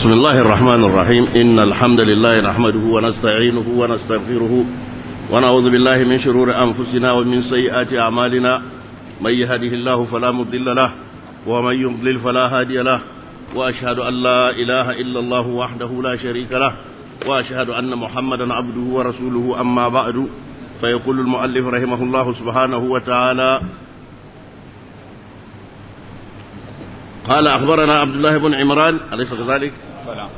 بسم الله الرحمن الرحيم إن الحمد لله نحمده ونستعينه ونستغفره ونعوذ بالله من شرور أنفسنا ومن سيئات أعمالنا من يهده الله فلا مضل له ومن يضلل فلا هادي له وأشهد أن لا إله إلا الله وحده لا شريك له وأشهد أن محمدا عبده ورسوله أما بعد فيقول المؤلف رحمه الله سبحانه وتعالى قال أخبرنا عبد الله بن عمران أليس كذلك؟ بلى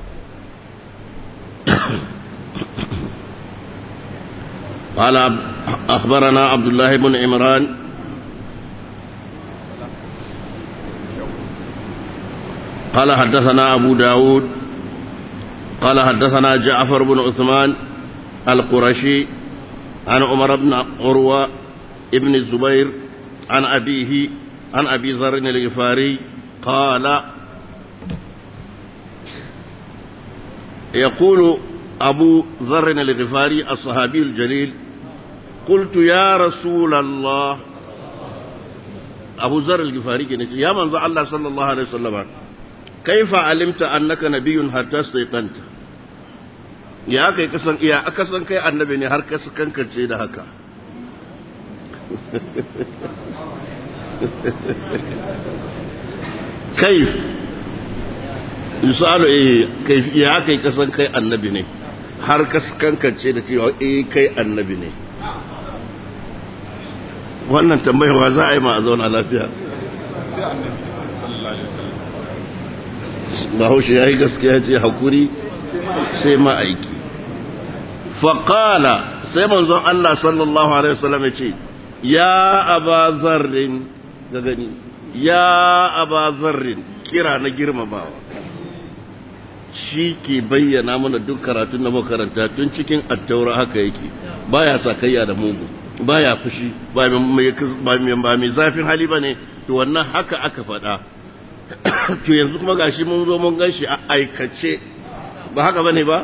قال عب- أخبرنا عبد الله بن عمران قال حدثنا أبو داود قال حدثنا جعفر بن عثمان القرشي عن عمر بن عروة ابن الزبير عن أبيه عن أبي ذر الغفاري قال يقول أبو ذر الغفاري الصحابي الجليل قلت يا رسول الله أبو ذر الغفاري كنت يا من الله صلى الله عليه وسلم كيف علمت أنك نبي حتى استيقنت ya kai kasan iya aka san kai annabi ne har ka kankance da haka kaif yusalu eh kai ya kai kasan kai annabi ne har ka kankance da cewa eh kai annabi ne wannan tambayarwa za a yi ma a zauna lafiya sai annabi sallallahu alaihi wasallam bahaushe ya yi gaskiya ce hakuri sai ma'aiki faƙala sai manzon Allah sallallahu Alaihi wasallam ya ce ya aba zarrin ga gani ya aba zarrin kira na girmamawa shi ke bayyana mana duk karatun na makaranta tun cikin attaura haka yake baya sakayya da mugu baya fushi ba mai ba mai zafin hali ba ne to wannan haka aka faɗa to yanzu kuma gashi mun zo mun gan shi a aikace ba haka bane ba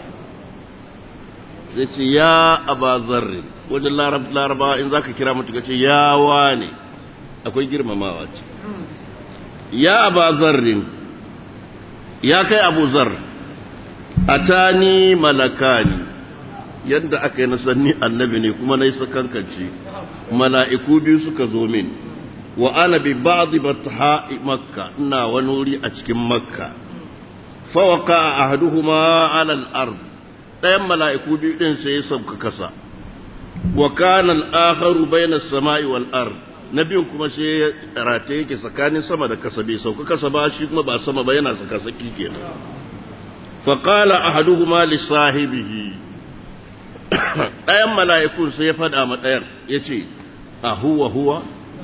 sai ce ya aba zarri wajen larabawa in zaka kira mutu ce ya wane akwai girmamawa ce ya aba zarrin ya kai abu zar atani malakani yadda aka yi nasanni annabi ne kuma na yi sakankance mala'iku biyu suka zo min wa ana bi ba'dhi batha'i makka ina wani wuri a cikin makka fa waqa ahaduhuma 'ala al-ard ɗayan mala'iku biyu din sai ya sauka kasa wa kana al-akharu bayna as-sama'i wal ard nabiyun kuma sai ya rata yake tsakanin sama da kasa bai sauka kasa ba shi kuma ba sama ba yana saka saki kenan fa qala ahaduhuma li sahibihi ɗayan mala'ikun sai ya faɗa ma ɗayan yace a huwa huwa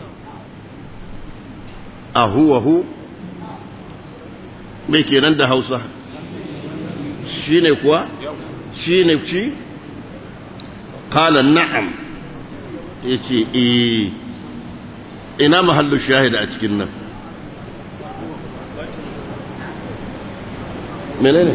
a huwa hu me kenan da hausa shi ne kuwa shi ne ci kala na'am ya ce eh ina mahallu shahida a cikin nan menene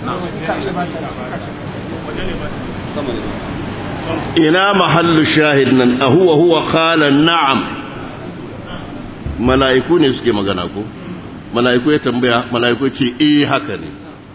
ina mahallu shahid nan a huwa huwa kala na'am mala'iku ne suke magana ko mala'iku ya tambaya mala'iku ce eh haka ne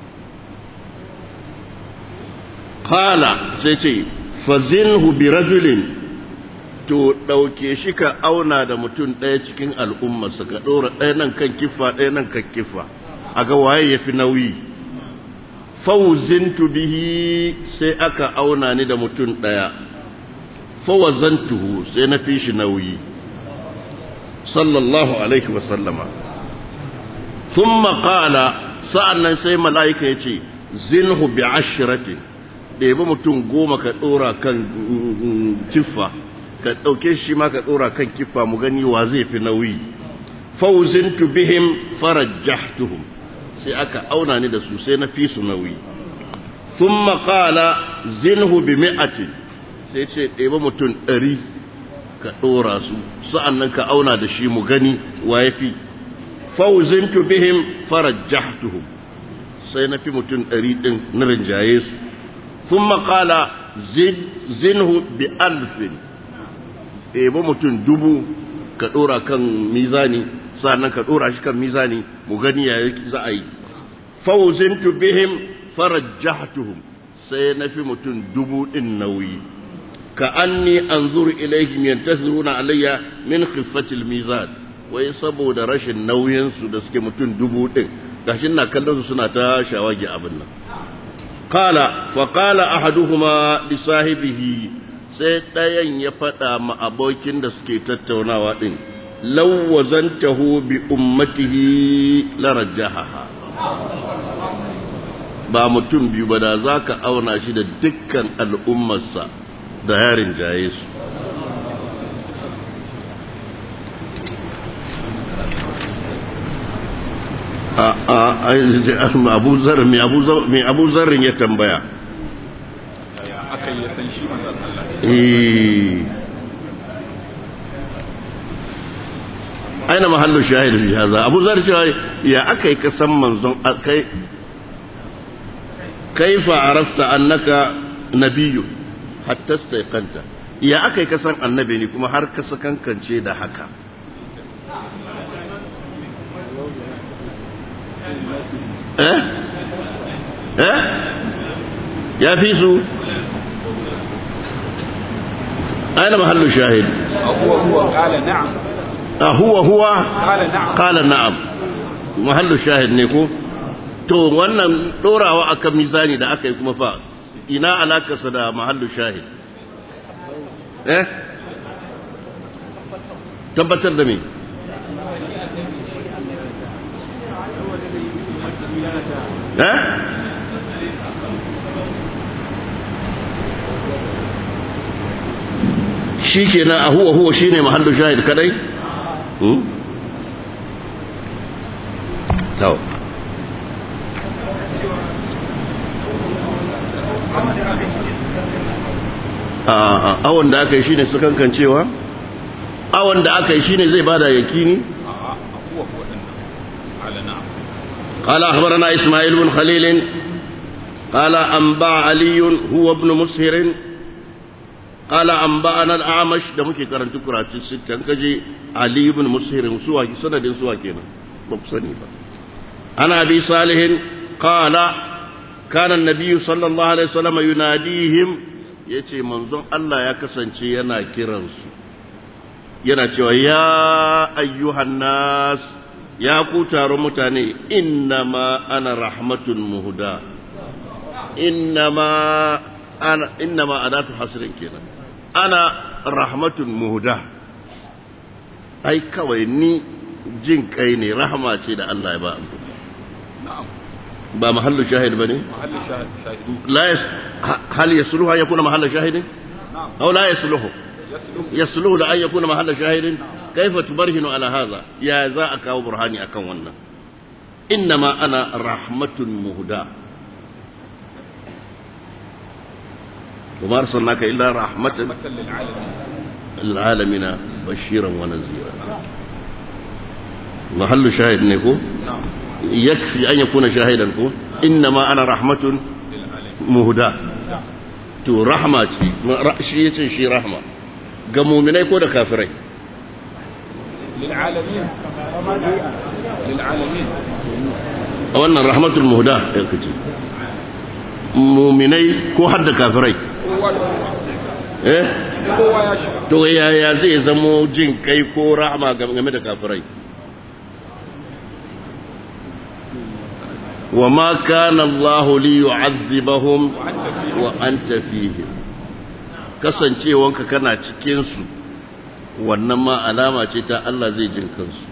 qala sai ce fazinhu bi rajulin to dauke shi ka auna da mutum ɗaya cikin al'ummarsa ka ɗora ɗaya nan kan kifa ɗaya nan kan kifa a ga waye ya fi nauyi fauzintu bihi sai aka auna ni da mutum ɗaya fawazantuhu sai na fi shi nauyi sallallahu alaihi wasallama ثم قال sa'annan sai mala'ika ya ce zinhu bi ashiratin ɗebi mutum goma ka ɗora kan kiffa ka ɗauke shi ma ka ɗora kan kiffa mu gani wa zai fi nauyi fauzintu bihim farajjahtuhum sai aka auna ni da su sai na fi su nauyi thumma qala zinhu bi mi'atin sai ce ɗebi mutum ɗari ka ɗora su sa'annan ka auna da shi mu gani wa ya fi fauzintu bihim farajjahtuhum sai na fi mutum ɗari ɗin na rinjaye su sun maƙala zinhu bi alfin ɗebo mutum dubu ka ɗora kan mizani sannan ka ɗora shi kan mizani mu gani ya za a yi fawzintu bihim farajjahtuhum sai na fi mutum dubu din nauyi ka anni anzuru ilaihim yantasiruna alayya min khiffatil mizan wai saboda rashin nauyin su da suke mutum dubu din gashi na kallon su suna ta shawagi abin nan qala fa qala ahaduhuma li sahibihi sai ɗayan ya faɗa ma abokin da suke tattaunawa ɗin lawwazantahu bi ummatihi larajjaha ba mutum biyu ba da za ka auna shi da dukkan al'ummarsa da yarin jaye su mai abu zarrin ya tambaya aka yi san shi manzan Allah aina mahallu shahidu fi haza abu zar cewa ya aka yi kasan manzon kai kaifa arafta annaka nabiyyu hatta staiqanta ya aka yi kasan annabi ne kuma har ka sakankance da haka eh eh ya fi su أين محل الشاهد هو هو قال نعم هو هو قال نعم قال نعم محل الشاهد نيكو to wannan dorawa akan mizani da aka yi kuma fa ina alakarsa da mahallu shahid eh tabbatar da me eh shi kenan a huwa huwa shine mahallu shahid kadai to awon da aka yi shine su kankancewa awon da aka yi shine zai bada yakini هو هو قال نعم قال أخبرنا إسماعيل بن خليل قال أنبأ علي هو ابن مسهر قال أنبأنا الأعمش ده ممكن كرن تكرا ستة كجي علي بن مسهر سوا سند سوا كينا مبصني أنا أبي صالح قال كان النبي صلى الله عليه وسلم يناديهم yace manzon Allah ya kasance yana kiransu yana cewa ya ayyuhan nas ya ku taron mutane innama ana rahmatun muhuda innama ana innama adatu hasrin kenan ana rahmatun muhuda ai kawai ni jin kai ne rahama ce da Allah ya ba نعم ba mahallu shahid bane محل الشاهد شاهدوه la yas hal yasluhu an yakuna mahallu shahidin نعم aw la yasluhu يسلم يصلح لأن يكون محل شاهد كيف تبرهن على هذا يا ذا أكاو برهاني أكاو ونا إنما أنا رحمة مهداة وما أرسلناك إلا رحمة رحمة للعالمين للعالمين بشيرا ونذيرا محل شاهد نكو نعم يكفي أن يكون شاهدا كو إنما أنا رحمة للعالمين مهداة to rahma ce ra- shi yace shi rahma ga muminai ko da kafirai للعالمين للعالمين a wannan rahmatul muhda ya kace muminai ko har da kafirai kowa da kowa eh kowa ya shiga to yaya zai zamo jin kai ko rahma game da kafirai wa ma kana Allah li yu'azzibahum وأنت فيه wa anta fihim kasancewanka kana cikin su wannan ma alama ce ta Allah zai jin kansu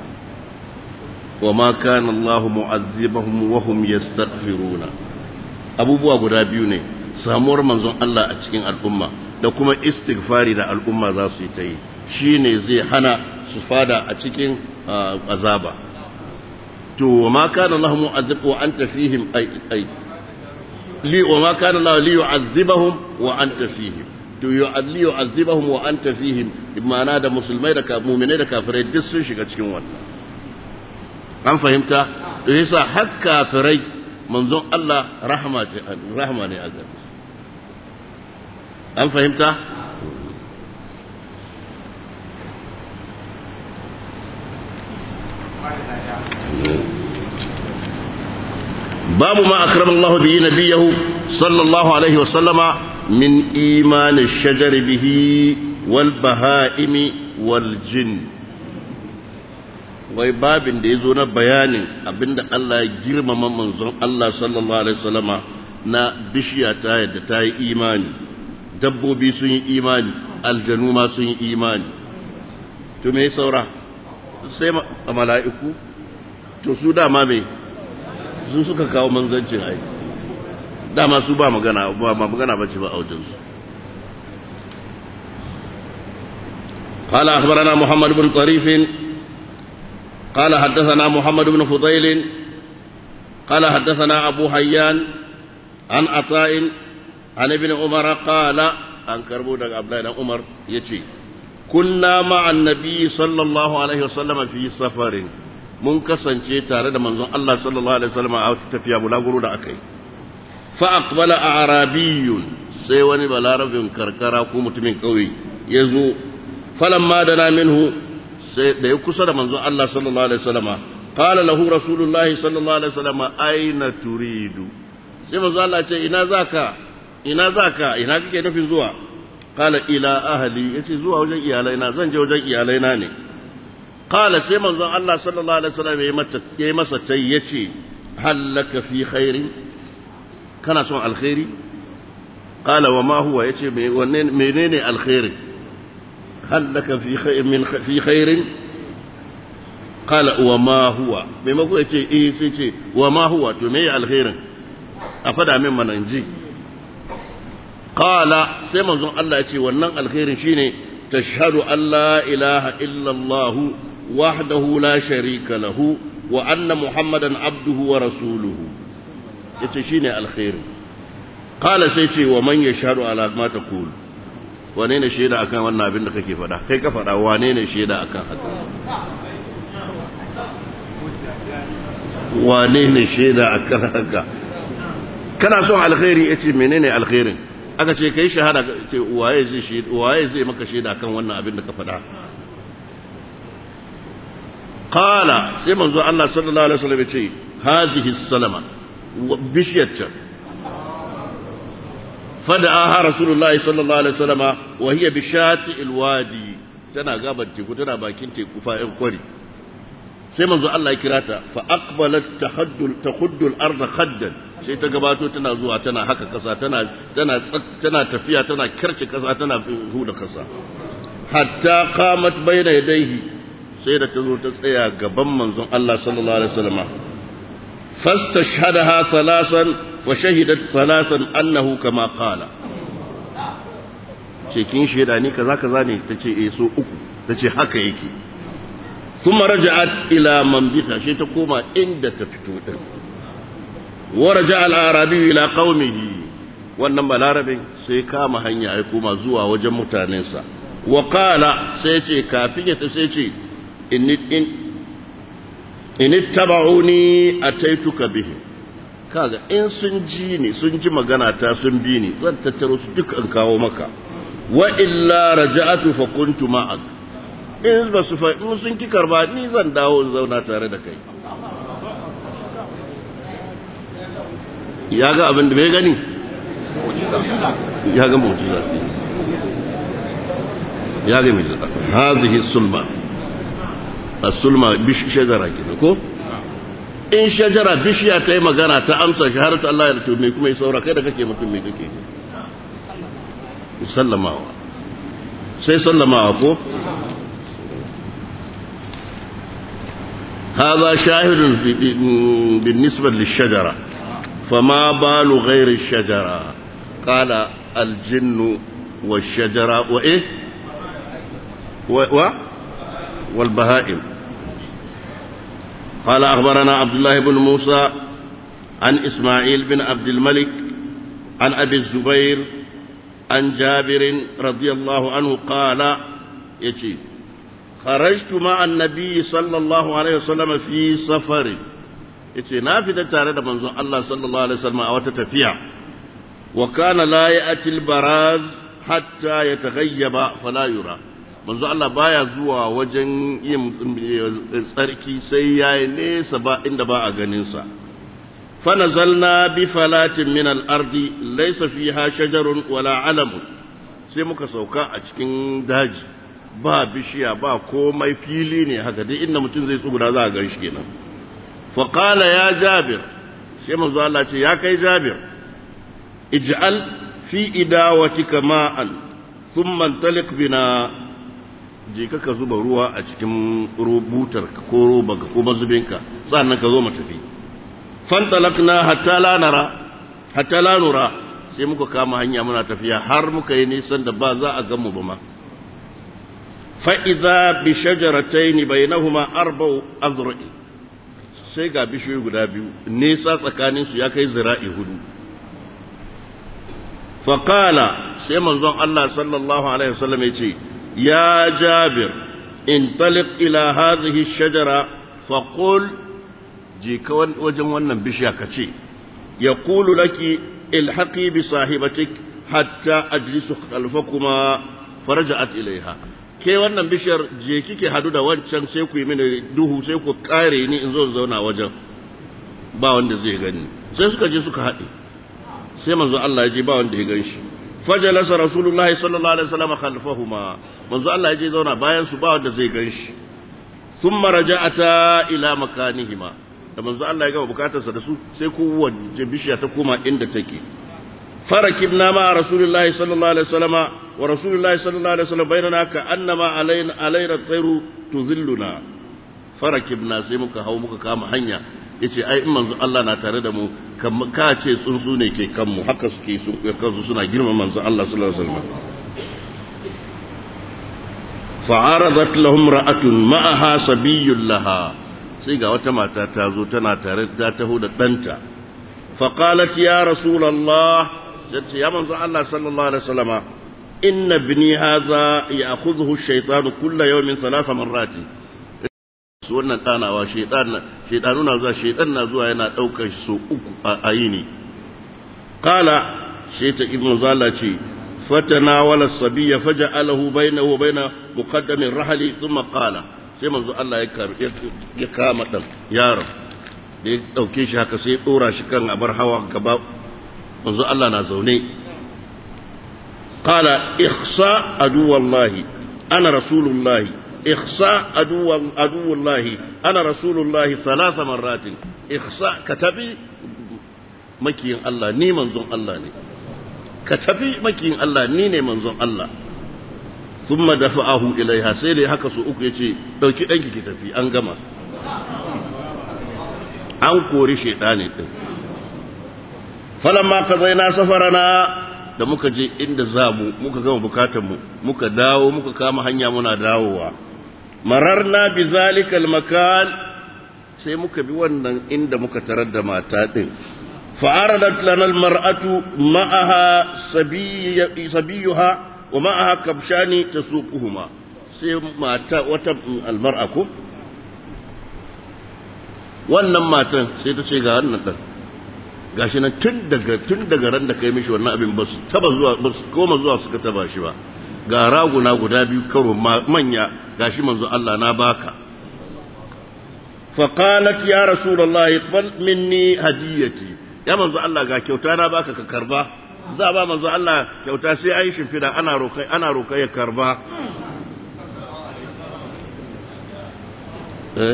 wa ma kana Allah mu'azzibahum wa hum yastaghfiruna abubuwa guda biyu ne samuwar manzon Allah a cikin al'umma da kuma istighfari da al'umma za su yi ta yi shine zai hana su fada a cikin ah, azaba to wa ma kana Allah mu'azzib wa anta fihim ay ay li wa ma kana Allah li yu'azzibahum wa anta fihim to yu'adli yu'azzibahum wa anta fihim imana da musulmai da ka- mu'minai da kafirai duk sun shiga cikin wannan an fahimta to yasa har kafirai manzon Allah rahama ce rahama ne a gare su. an fahimta babu ma akrama Allah bihi nabiyahu sallallahu alaihi wa sallama min iman ash-shajar bihi wal bahaimi wal jinn wai babin da ya zo na bayanin abinda Allah ya girmama manzon Allah sallallahu alaihi wasallama na bishiya ta yadda ta yi imani dabbobi sun yi imani aljanu ma sun yi imani to me saura sai a mala'iku to su dama me su suka kawo manzancin ai dama su ba magana ba magana bace ba a wajensu قال أخبرنا محمد بن طريف قال حدثنا محمد بن فضيل قال حدثنا أبو حيان عن عطاء عن ابن عمر قال عن كربون عبد الله عمر يتي كنا مع النبي صلى الله عليه وسلم في سفر mun kasance tare da manzon Allah sallallahu alaihi wasallam a wata tafiya bulaguro da akai fa aqbala a'rabiyyun sai wani balarabin karkara ko mutumin kauye yazo falamma dana minhu sai da ya kusa da manzon Allah sallallahu alaihi wasallam qala lahu rasulullah sallallahu alaihi wasallam aina turidu sai manzon Allah ce ina zaka ina zaka ina kake nufin zuwa qala ila ahli yace zuwa wajen iyalaina zan je wajen iyalaina ne qala sai manzon Allah sallallahu alaihi wasallam ya mata ya masa tai yace hallaka fi khairin kana son alkhairi qala wa ma huwa yace menene alkhairi هل في خير من في خير قال وما هو بما هو يتي ايه سيتي وما هو تمي الخير افدا من مننجي قال sai manzon Allah ya ce wannan alkhairin shine tashhadu an la ilaha illa Allah wahdahu la sharika lahu wa anna muhammadan abduhu wa rasuluhu yace shine alkhairin qala sai ce wa man yashhadu ala ma taqulu wane ne shaida akan wannan abin da kake faɗa kai ka faɗa wane ne shaida akan haka wane ne shaida akan haka kana son alkhairi yace menene alkhairin aka ce kai shahada ce waye zai shaida waye zai maka shaida akan wannan abin da ka faɗa qala sai manzo Allah sallallahu alaihi wasallam ya ce hadhihi salama bishiyar فدعاها رسول الله صلى الله عليه وسلم وهي بشات الوادي تنا غابر تيكو تنا باكين تيكو فائن قري sai manzo Allah ya kira ta fa aqbalat tahaddul takhuddu al-ardh khaddan sai ta gabato tana zuwa tana haka kasa tana tana tana tafiya tana kirce kasa tana huda kasa hatta qamat bayna yadayhi sai da ta zo ta tsaya gaban manzon Allah sallallahu alaihi wasallam fastashhadaha thalasan وشهدت ثلاثا أنه كما قال cikin shaida ni kaza kaza ne tace eh so uku tace haka yake kuma raja'at ila manbita shi ta koma inda ta fito din wa raja'a al-arabi ila qaumihi wannan balarabin sai kama hanya ya koma zuwa wajen mutanensa wa qala sai ce kafin ya sai ce in in in ittaba'uni ataituka bihi kaga in sun ji ni sun ji magana ta sun bi ni zan tattaro su duk an kawo maka wa illa raja'atu fa kuntu ma'ak in ba su fa in sun ki karba ni zan dawo in zauna tare da kai ya ga abin da bai gani ya ga mu'jiza ya ga mu'jiza hadhihi sulma as-sulma bish shajara kenan ko in shajara bishiya ta yi magana ta amsa shaharatu Allah ya rutu mai kuma yi saura kai da kake mutum mai kake sallamawa sai sallamawa ko هذا شاهد بالنسبة للشجرة فما بال غير الشجرة قال الجن والشجرة وإيه و... و... والبهائم قال أخبرنا عبد الله بن موسى عن إسماعيل بن عبد الملك عن أبي الزبير عن جابر رضي الله عنه قال يتي خرجت مع النبي صلى الله عليه وسلم في سفر yace na fita tare da manzon Allah sallallahu alaihi wasallam a wata tafiya wa kana la ya'ti al-baraz hatta yataghayyaba fala yura manzo Allah baya zuwa wajen yin tsarki sai yayi nesa ba inda ba a ganin sa فنزلنا بفلاة من الأرض ليس فيها شجر ولا علم sai muka sauka a cikin daji ba bishiya ba komai fili ne haka dai inda mutum zai tsuguna za a gan shi kenan faƙala ya jabir sai manzo Allah ce ya kai jabir ij'al fi idawatika ma'an thumma talik bina je ka ka zuba ruwa a cikin rubutar ko robanka ko mazubinka sannan ka zo mu tafi fantalakna hatta la nara hatta la nura sai muka kama hanya muna tafiya har muka yi nisan da ba za a gan mu ba ma fa idza bi shajaratayn bainahuma arba'u azra'i sai ga bishiyoyi guda biyu nesa tsakanin su ya kai zira'i hudu fa qala sai manzon Allah sallallahu alaihi wasallam yace ya jabir intaliq ila hadhihi ash-shajara fa qul je ka wajen wannan bishiya ka ce ya kulu laki ilhaqi bi sahibatik hatta ajlisu khalfakuma faraja'at ilaiha ke wannan bishiyar je kike hadu da wancan sai ku yi mini duhu sai ku kare ni in zo zauna wajen ba wanda zai gani sai suka je suka haɗe sai manzo Allah ya je ba wanda ya gan shi fajalasa rasulullahi sallallahu alaihi wasallam khalfahuma manzo Allah ya je zauna bayan su ba wanda zai gan shi thumma raja'ata ila makanihima da manzo Allah ya gama bukatarsa da su sai kowace bishiya ta koma inda take farakibna ma rasulullahi sallallahu alaihi wasallama wa rasulullahi sallallahu alaihi wasallam bainana ka annama alaina alaina tsairu tuzilluna farakibna sai muka hau muka kama hanya yace ai in manzo Allah na tare da mu ka ce tsuntsu ne ke kanmu haka suke sun kansu suna girma manzo Allah sallallahu alaihi wasallam fa'aradat lahum ra'atun ma'aha sabiyyun laha sai ga wata mata ta zo tana tare ta taho da ɗanta faƙalat ya rasulallah sai ya manzo Allah sallallahu alaihi wasallama inna bini hadha ya'khudhuhu ash-shaytanu kulla yawmin thalatha marrati su wannan ɗanawa shaytan shaytanu na zuwa shaytan na zuwa yana daukar shi so uku a yini qala shaytan ibnu zalla ce fatanawala as-sabiyya faja'alahu bainahu wa baina muqaddami ar-rahli thumma qala sai manzo Allah ya kama ɗan yaron da ya ɗauke shi haka sai ya ɗora shi kan abar hawa gaba manzo Allah na zaune qala ihsa aduwallahi ana rasulullahi ihsa aduwallahi ana rasulullahi salasa marratin ihsa ka tafi makiyin Allah ni manzon Allah ne ka tafi makiyin Allah ni ne manzon Allah ثم دفعه إليها سيدي haka su uku yace dauki danki ki tafi an gama an kori shedani din falamma qadaina safarana da muka je inda zamu muka gama bukatun mu muka dawo muka kama hanya muna dawowa mararna bi zalikal makan sai muka bi wannan inda muka tarar da mata din fa'aradat lana almar'atu ma'aha sabiyuha ومعها كبشان تسوقهما sai mata wata almar'a ko wannan matan sai ta ce ga wannan dan gashi nan tun daga tun daga ran da kai mishi wannan abin ba su taba zuwa ba su koma zuwa suka taba shi ba ga raguna guda biyu karo manya gashi manzo Allah na baka fa qalat ya rasulullahi iqbal minni hadiyati ya manzo Allah ga kyauta na baka ka karba za ba manzo Allah kyauta sai ayi shimfida ana rokai ana rokai ya karba eh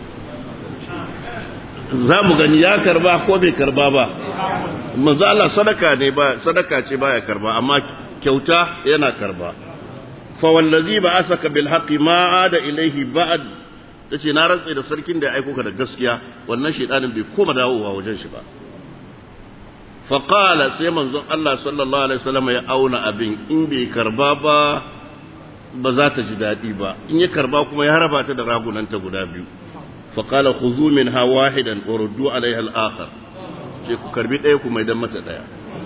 za mu gani ya karba ko bai karba ba manzo Allah sadaka ne ba sadaka ce baya karba amma kyauta yana karba fa wallazi ba'athaka bil haqqi ma ada ilayhi ba'd tace na rantsa da sarkin da ya aiko ka da gaskiya wannan shedanin bai koma dawowa wajen shi ba fa qala sai manzon Allah sallallahu alaihi wasallam ya auna abin in bai karba ba ba za ta ji daɗi ba in ya karba kuma ya raba ta da ragunanta guda biyu فقال خذوا منها واحدا وردوا عليها الآخر ce ku karbi ɗaya ku mai don mata ɗaya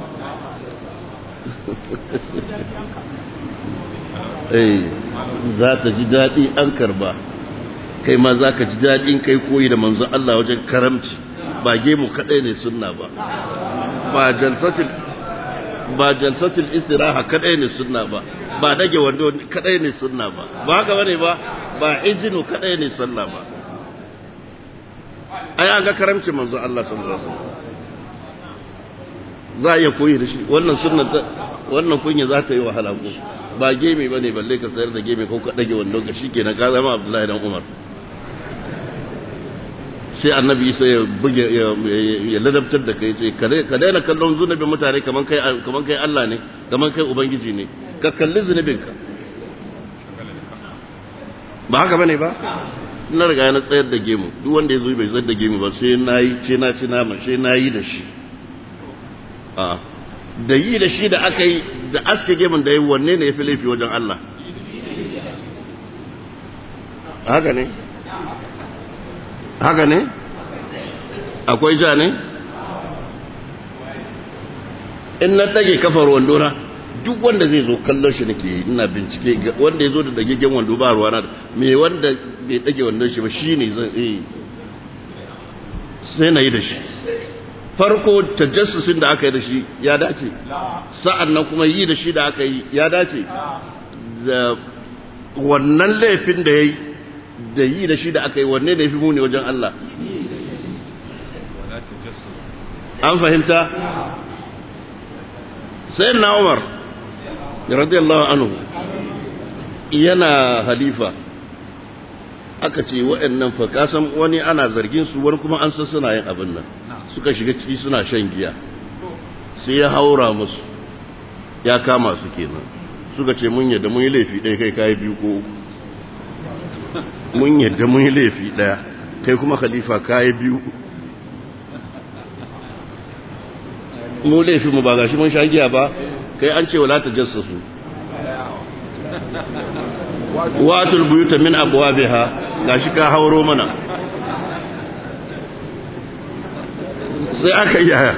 za ta ji daɗi an karba kai ma za ka ji daɗin kai koyi da manzon Allah wajen karamci ba gemu kaɗai ne sunna ba ba jalsatil ba jalsatil istiraha kaɗai ne sunna ba ba dage wando kaɗai ne sunna ba ba haka bane ba ba ijinu kaɗai ne sunna ba ai an ga karamcin manzo Allah sallallahu alaihi wasallam za a iya koyi da shi wannan sunna wannan kunya za ta yi wahala ko ba gemi bane balle ka sayar da gemi ko ka dage wandon ka shikenan ka zama Abdullahi dan Umar sai annabi sai ya buge ya ladabtar da kai ce ka daina kallon zunubin mutane kaman kai kaman kai Allah ne kaman kai ubangiji ne ka kalli zunubin ka ba haka bane ba na riga na tsayar da gemu duk wanda ya zo bai tsayar da gemu ba sai na yi ce na ci nama sai na yi da shi a da yi da shi da aka yi da aske gemun da yi wanne ne ya fi laifi wajen Allah haka ne haka ne akwai ja ne in na ɗage kafar wandona duk wanda zai zo kallon shi nake ina bincike wanda ya zo da dagaggen wando ba ruwa na me wanda bai ɗage wandon shi ba shi ne zan yi sai na yi da shi farko tajassusin da aka yi da shi ya dace sa'an nan kuma yi da shi da aka yi ya dace da wannan laifin da ya yi da yi da shi da aka yi wanne da ya fi muni wajen Allah an fahimta sai na umar radiyallahu anhu yana halifa aka ce waɗannan fa kasan wani ana zargin su wani kuma an san suna yin abin nan suka shiga ciki suna shan giya sai ya haura musu ya kama su kenan suka ce mun yadda mun yi laifi ɗaya kai kayi biyu ko uku mun yadda mun yi laifi ɗaya kai kuma khalifa kayi biyu mu laifi mu ba gashi mun sha giya ba kai an ce wala tajassasu watul buyuta min abwabiha gashi ka hauro mana sai aka yi yaya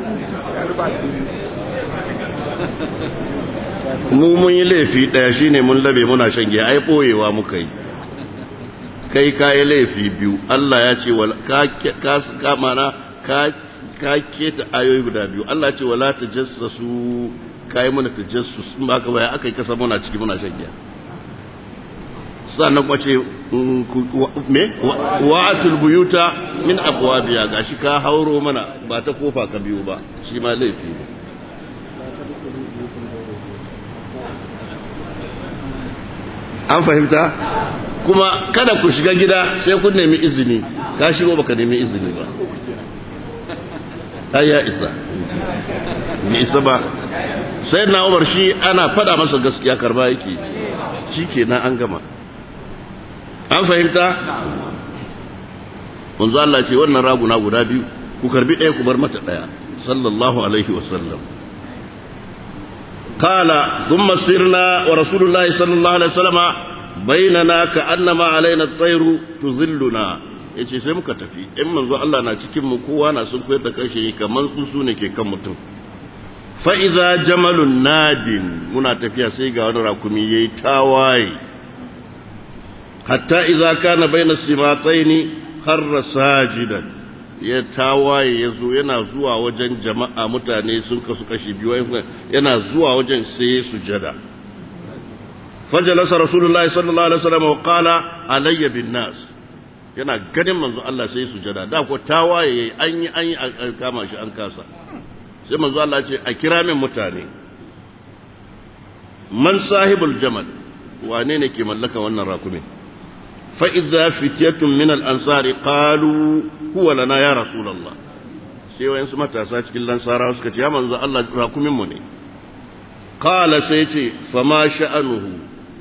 mu mun yi laifi daya shine mun labe muna shan giya ai boyewa muka yi kai kayi laifi biyu Allah ya ce ka ka mana ka ka keta ayoyi guda biyu Allah ya ce wala tajassasu kai mana tajassus in ba ka baya aka yi kasa muna ciki muna shan giya sannan kuma ce me wa'atul buyuta min abwabiya gashi ka hauro mana ba ta kofa ka biyu ba shi ma laifi ne an fahimta kuma kada ku shiga gida sai kun nemi izini ka shigo baka nemi izini ba ai ya isa bai isa ba sai na umar shi ana fada masa gaskiya karba yake shi kenan an gama an fahimta wanzu Allah ce wannan raguna guda biyu ku karbi ɗaya ku bar mata ɗaya sallallahu alaihi wasallam قال ثم سرنا ورسول الله صلى الله عليه وسلم بيننا كأنما علينا الطير تظلنا yace sai muka tafi in manzo Allah na cikin mu kowa na sun koyar da kashe kamar tsuntsu ne ke kan mutum fa iza jamalun nadin muna tafiya sai ga wani rakumi yayi tawaye hatta iza kana baina simataini harra sajidan ya tawaye ya zo yana zuwa wajen jama'a mutane sun kasu kashi biyu yana zuwa wajen sai sujada fajalasa rasulullahi sallallahu alaihi wasallam wa qala alayya bin nas yana ganin manzo Allah sai sujada da ko tawaye an yi an yi an kama shi an kasa sai manzo Allah ce a kira min mutane man sahibul jamal wane ne ke mallaka wannan rakumin فإذا فتية من الأنصار قالوا هو لنا يا رسول الله sai wayan su matasa cikin lansara suka ce ya manzo Allah rakumin mu ne qala sai ce fama sha'anuhu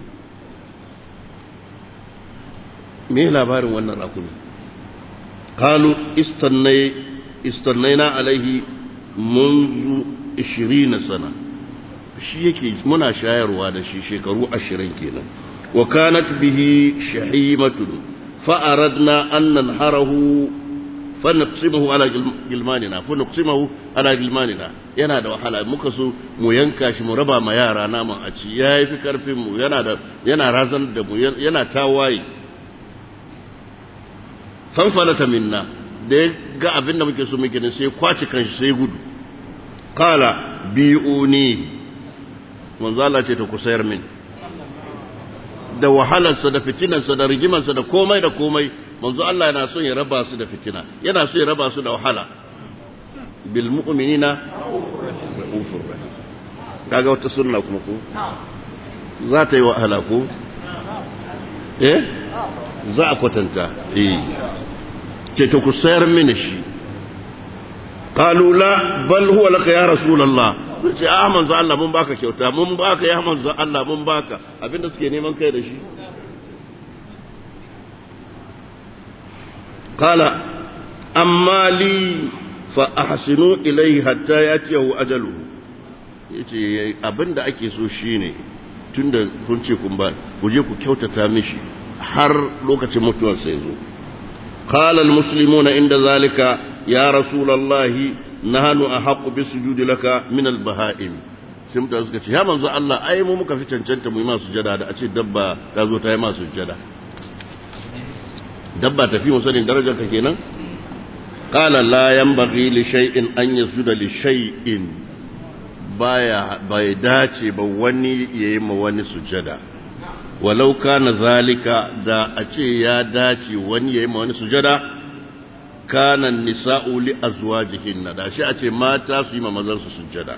me labarin wannan rakumi qalu istannay istannayna alaihi منذ 20 sana shi yake muna shayarwa da shi shekaru 20 kenan وكانت به شحيمة فأردنا أن ننحره فنقسمه على جلماننا فنقسمه على جلماننا yana da wahala muka so mu yanka shi mu raba ma yara naman a ci yayi fi karfin mu yana da yana razan da mu yana tawaye fanfalata minna da ya ga abin da muke so muke ne sai kwaci kanshi sai gudu kala bi'uni manzo Allah ce ta kusayar min da wahalarsa da fitinarsa da rigimarsa da komai da komai manzo Allah yana son ya raba su da fitina yana son ya raba su da wahala bil mu'minina ra'ufur rahim kaga wata sunna kuma ko za ta yi wahala ko eh za a kwatanta eh ce to ku sayar mini shi qalu la bal huwa laka ya rasulullah ce a manzo Allah mun baka kyauta mun baka ya manzo Allah mun baka abinda suke neman kai da shi qala amma li fa ahsinu ilayhi hatta yatiyahu ajaluhu yace abinda ake so shine tunda kun ce kun ba ku je ku kyautata mishi har lokacin mutuwar sai zo qala almuslimuna inda zalika ya rasulullahi nahnu ahqqu bisujudi laka min albaha'im sai mutane suka ce ya manzo Allah ai mu muka fi cancanta mu yi masu sujada da a ce dabba ta zo ta yi masu sujada dabba tafi mu sanin darajar ka kenan qala la yanbaghi li shay'in an yasjuda li shay'in baya bai dace ba wani yayi ma wani sujada walau kana zalika da a ce ya dace wani yayi ma wani sujada kana nisa'u li azwajihinna da shi a ce mata su yi ma mazan su sujada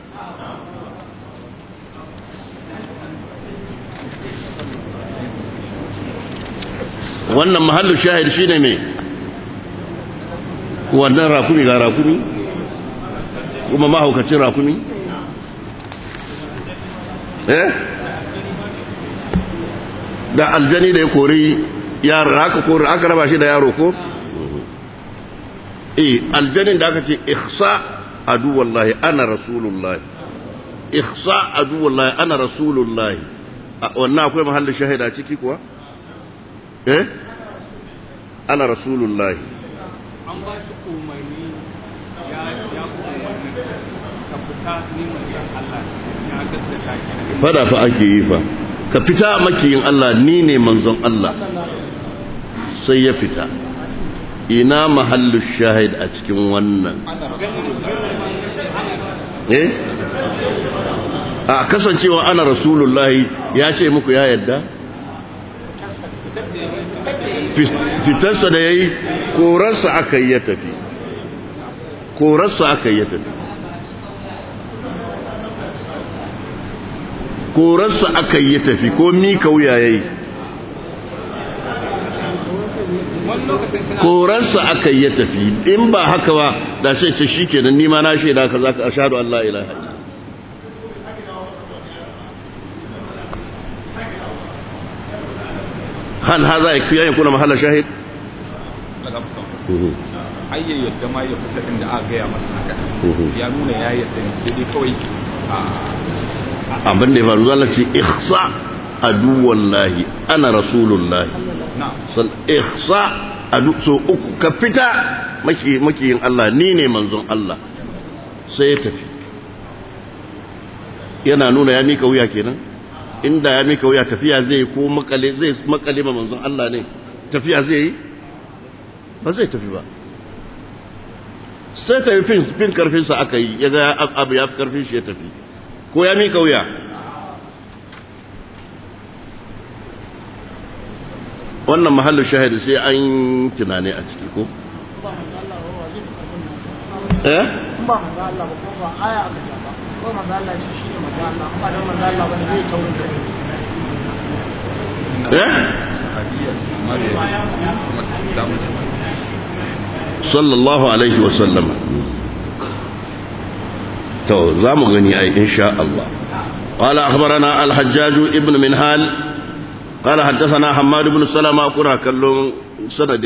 wannan mahallu shahid shine me wannan rakumi ga rakumi kuma mahaukacin rakumi eh da aljani da ya kori yaro aka kori aka raba shi da yaro ko eh aljanin da aka ce ihsa adu wallahi ana rasulullahi ihsa adu wallahi ana rasulullahi wannan akwai mahallin shahida ciki kuwa eh ana rasulullahi an ba shi umarni ya ya umarni ka fita ni manzon Allah ya gaskata ki fada fa ake yi fa ka fita makiyin Allah ni ne manzon Allah sai ya fita ina mahallu shahid a cikin wannan eh a kasancewa ana rasulullahi ya ce muku ya yadda fitarsa da ya yi korarsa aka yi ya tafi korarsa aka yi ya tafi korarsa aka yi ya tafi ko mika wuya ya yi korarsa aka yi ya tafi in ba haka ba da sai ce shi kenan nima na shaida ka za ka ashadu Allah ilaha hal haza ya fi yayin kuna mahala shahid ayyan yadda ma ya fita inda aka gaya masa haka ya nuna ya yadda ne sai dai kawai abin da ya faru zala ce ihsa aduwallahi ana rasulullahi sal ihsa adu so uku ka fita maki makiyin Allah ni ne manzon Allah sai ya tafi yana nuna ya mika wuya kenan inda ya mika wuya tafiya zai ko makale zai makale ma manzon Allah ne tafiya zai yi ba zai tafi ba sai tafi fin fin karfin sa aka yi ya ga abu ya fi karfin shi ya tafi ko ya mika wuya wannan mahallin shahidi sai an tunane a ciki ko eh ba manzo Allah ba ko ba aya aka ja ba ko manzo Allah shi shine manzo Allah amma dan manzo Allah ba zai taurin da eh sallallahu alaihi wa sallam to za mu gani ai insha Allah قال أخبرنا الحجاج ابن منهال قال حدثنا حماد بن سلمة كنا كلهم سند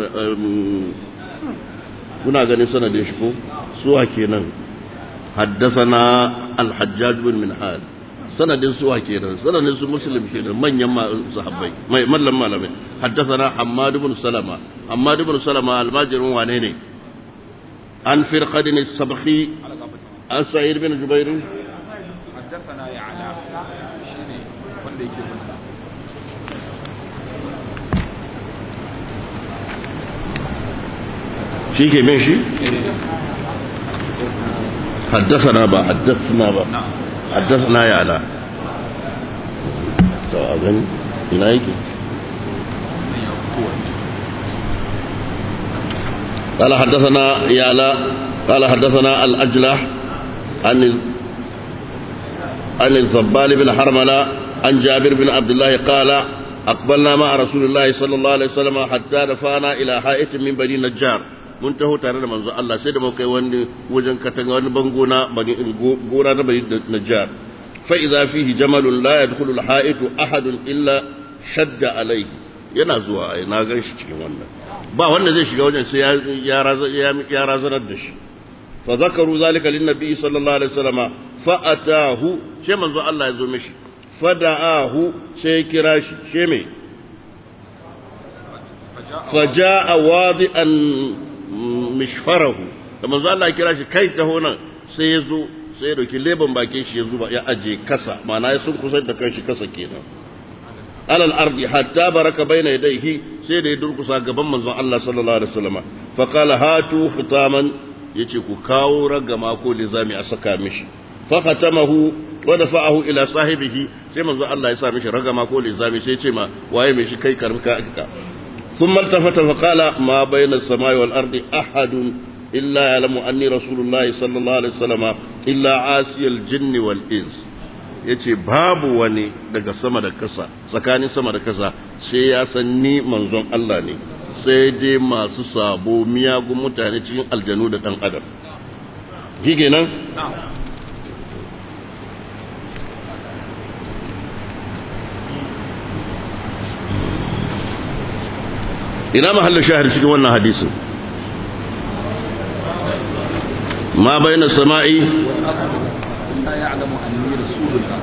كنا غني سند شكو سوى كينا حدثنا الحجاج بن منهال sanadin suwa kenan sanadin su muslim kenan manyan sahabbai mai mallam malamai haddathana hammad ibn salama hammad ibn salama almajirin wane ne an firqadin as-sabhi an sa'id bin jubair haddathana ya ala shine wanda yake bin sa shi ke min shi حدثنا با حدثنا با حدثنا يا علا تو اغني ina yake قال حدثنا يا علا قال حدثنا الأجلح عن عن الزبال بن حرملة عن جابر بن عبد الله قال أقبلنا مع رسول الله صلى الله عليه وسلم حتى دفعنا إلى حائط من بني نجار mun taho tare da manzo Allah sai da muka kai wani wajen katanga wani bango na bani gora na bani najjar fa idza fihi jamalun la yadkhulu al-ha'itu ahadun illa shadda alayhi yana zuwa ai na gan shi cikin wannan ba wanda zai shiga wajen sai ya ya razanar da shi fa zakaru zalika lin nabi sallallahu alaihi wasallama fa atahu sai manzo Allah ya zo mishi fada'ahu sai kira shi she me faja'a wadi'an mishfarahu da manzo Allah kira shi kai taho nan sai ya zo sai ya dauki leban bakin shi ya zuba ya aje kasa ma'ana ya sun kusa da kanshi kasa kenan alal ardi hatta baraka baina yadayhi sai da ya durkusa gaban manzon Allah sallallahu alaihi wasallam fa qala hatu khitaman yace ku kawo ragama ko lizami a saka mishi fa khatamahu wa dafa'ahu ila sahibihi sai manzon Allah ya sa mishi ragama ko lizami sai ya ce ma waye mai shi kai karbuka aka ثم التفت فقال ما بين السماء والأرض أحد إلا يعلم أني رسول الله صلى الله عليه وسلم إلا عاسي الجن والإنس yace babu wani daga sama da kasa tsakanin sama da kasa sai ya san ni manzon Allah ne sai dai masu sabo miyagun mutane cikin aljanu da dan adam shi kenan ina mahallin shahar cikin wannan hadisin ma bayna sama'i لا يعلم أني رسول الله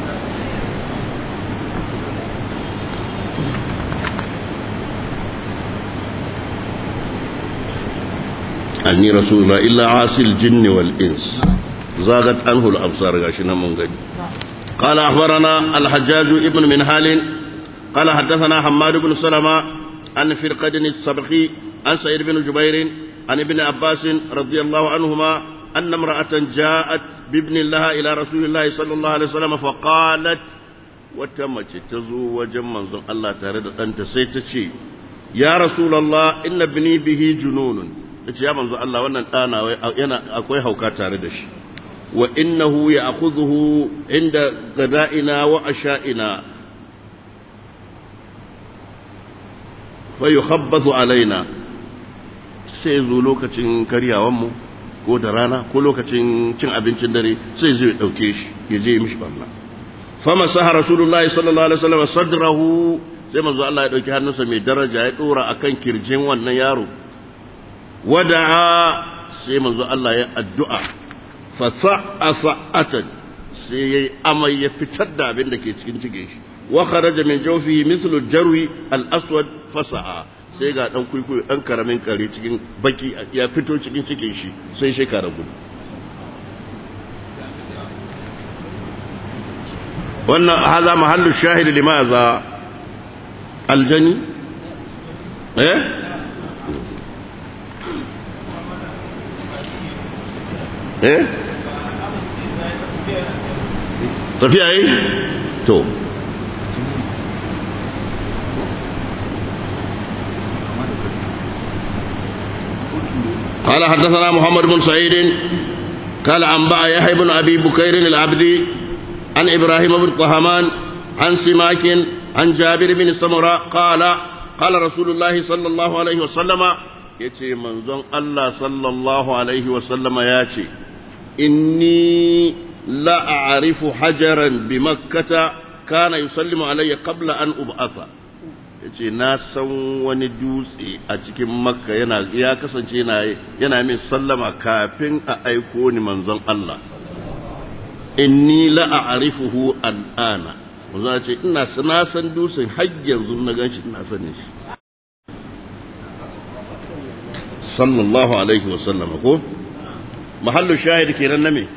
أني رسول الله إلا عاصي الجن والإنس زاغت عنه الأبصار غاشنا من غني قال أخبرنا الحجاج ابن منهال قال حدثنا حماد بن سلمة عن فرقد السبخي عن سعيد بن جبير عن ابن عباس رضي الله عنهما أن امرأة جاءت بابن الله إلى رسول الله صلى الله عليه وسلم فقالت وتمت تزو وجمع الله تارد أنت سيتشي يا رسول الله إن ابني به جنون يا منزو الله وانا أنا أكوي هوكا تاردش وإنه يأخذه عند غدائنا وعشائنا فيخبط علينا سيزو لوكة كرياوامو ko da rana ko lokacin cin abincin dare sai zai dauke shi ya je mishi barna fama saha rasulullahi sallallahu alaihi wasallam sadrahu sai manzo Allah ya dauki hannunsa mai daraja ya dora akan kirjin wannan yaro wada'a sai manzo Allah ya addu'a fa sa'a sa'atan sai yayi amai ya fitar da abin da ke cikin cikin shi wa kharaja min jawfihi mithlu jarwi al-aswad fasa'a sai ga dan kuikuyo dan karamin kare cikin baki ya fito cikin cikin shi sai shekara gudu wannan haza mahallu shahid limaza aljani eh eh tafiya yi to قال حدثنا محمد بن سعيد قال أنبأ يحيى بن أبي بكير العبدي عن إبراهيم بن طهمان عن سماك عن جابر بن سمرة قال قال رسول الله صلى الله عليه وسلم يتي منزون الله صلى الله عليه وسلم ياتي إني لا أعرف حجرا بمكة كان يسلم علي قبل أن أبعث yace na san wani dutse a cikin makka yana ya kasance yana yana min sallama kafin a aiko ni manzon Allah inni la a'rifuhu al'ana manzo ce ina na san dutsen har yanzu na ganshi ina sanin shi sallallahu alaihi wa sallam ko mahallu shahid kenan na me